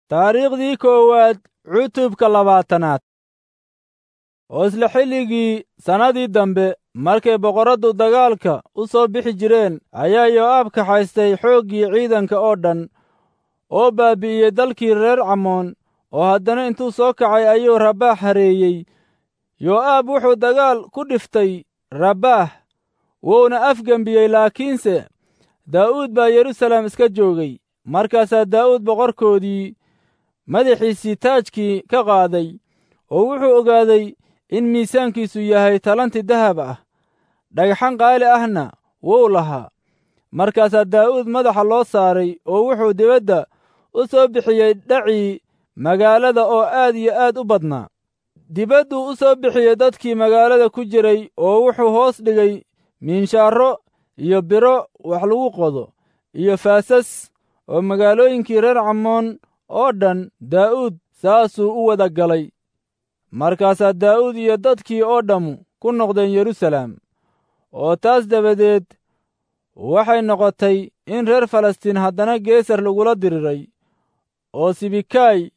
taariikhdii koowaad cutubka labaatanaad oo isla xilligii sannadii dambe markay boqorraddu dagaalka u soo bixi jireen ayaa yo'aab kaxaystay xooggii ciidanka oo dhan oo baabi'iyey dalkii reer camoon oo haddana intuu soo kacay ayuu rabaax hareeyey yo'aab wuxuu dagaal ku dhiftay rabaax wuuna afgembiyey laakiinse daa'uud baa yerusalem iska joogay markaasaa daa'uud boqorkoodii madaxiisii taajkii ka qaaday oo wuxuu ogaaday in miisaankiisu yahay talanti dahab ah dhagxan qaali ahna wuu lahaa markaasaa daa'uud madaxa loo saaray oo wuxuu dibadda u soo bixiyey dhacii magaalada oo aad iyo aad u badnaa dibadduu u soo bixiyey dadkii magaalada ku jiray oo wuxuu hoos dhigay miinshaaro iyo biro wax lagu qodo iyo faasas oo magaalooyinkii reer camoon oo dhan daa'uud saasuu u wada galay markaasaa daa'uud iyo dadkii oo dhammu ku noqdeen yerusalem oo taas dabadeed waxay noqotay in reer falastiin haddana geesar lagula diriray oo sibikaay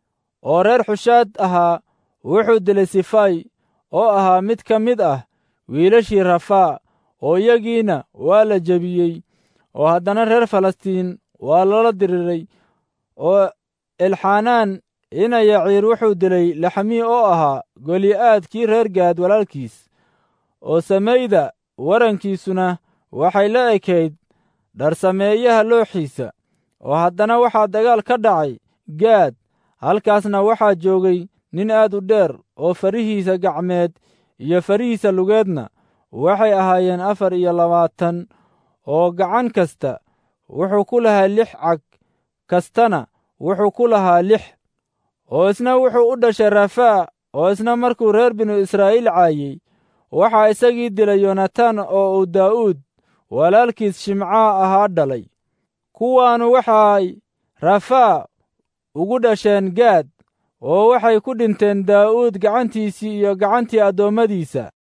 oo reer xushaad ahaa wuxuu dilay sifay oo ahaa mid ka mid ah wiilashii rafaa oo iyagiina waa la jebiyey oo haddana reer falastiin waa lala diriray oo elxanaan ina yaciir wuxuu dilay laxmii oo ahaa goli'aad kii reer gaad walaalkiis oo samayda warankiisuna waxay la ekayd dharsameeyaha looxiisa oo haddana waxaa dagaal ka dhacay gaad halkaasna waxaa joogay nin aad u dheer oo farihiisa gacmeed iyo farihiisa lugeedna waxay ahaayeen afar iyo labaatan oo gacan kasta wuxuu ku lahaa lix cag kastana wuxuu ku lahaa lix oo isna wuxuu u dhashay rafaa oo isna markuu reer binu israa'iil caayey waxaa isagii dilay yonatan oo uu daa'uud walaalkiis shimcaa ahaa dhalay kuwaanu waxay rafaa ugu dhasheen gaad oo waxay ku dhinteen daa'uud gacantiisii iyo gacantii addoommadiisa